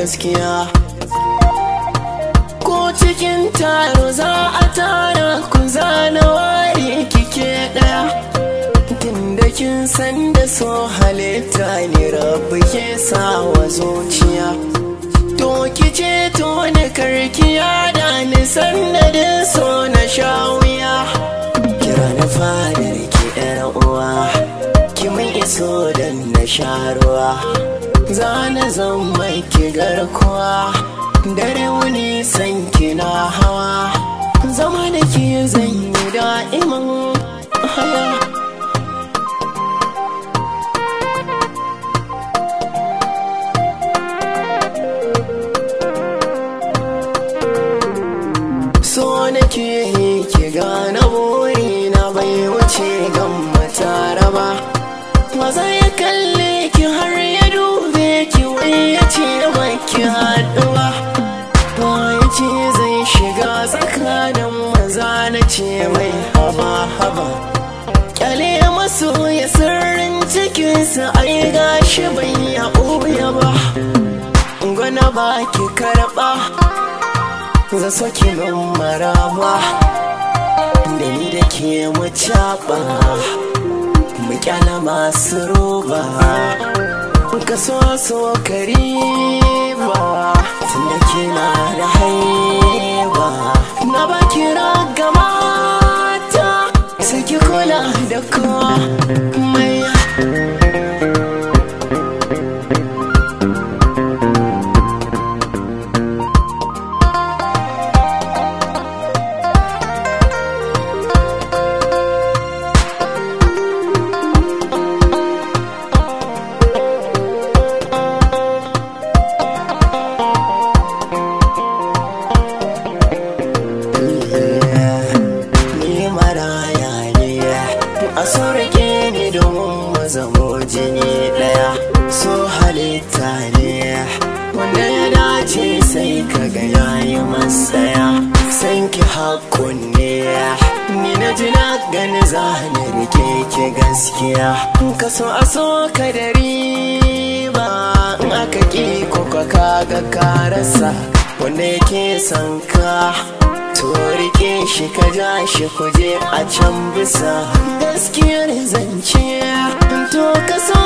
gaskiya ko cikin taro za a tara ku zana ware kike daya tunda kin san da so halitta ne rabu ke sawa zuciya to kice to ni karkiya da ni sannadin so na sha wuya kira na fadar ki yar uwa ki mai iso dan na sha ruwa zana zan mai ki garkuwa dare wuni san kina hawa zama da ke zan yi da'iman haya so nake ki gane burina bai wuce gan matara ba maza ya kalle ki har ya dube ki wai ya ce baki haɗuwa ya ce zai shiga tsakanin maza na ce mai haba haba kyale masu ya sirrin cikinsa ai gashi bai ya ɓoye ba gwana ba ki karɓa za soke min maraba da ni da ke mu caɓa mu kyala masu roba ka so so kariba tun da ke na da haiba na ba kira ga mata sai ki kula da kowa mai ni maraya ne a so rike ni domin mu zamo jini daya so halitta ne wanda ya dace sai ka ga yayi masaya san ki hakun ne ni na ji na gani zani rike ki gaskiya ka so a so ka da riba in aka ki ko ka ga ka rasa wanda yake son ka to rike shi ka ja shi kuje a can bisa gaskiyar zance to ka so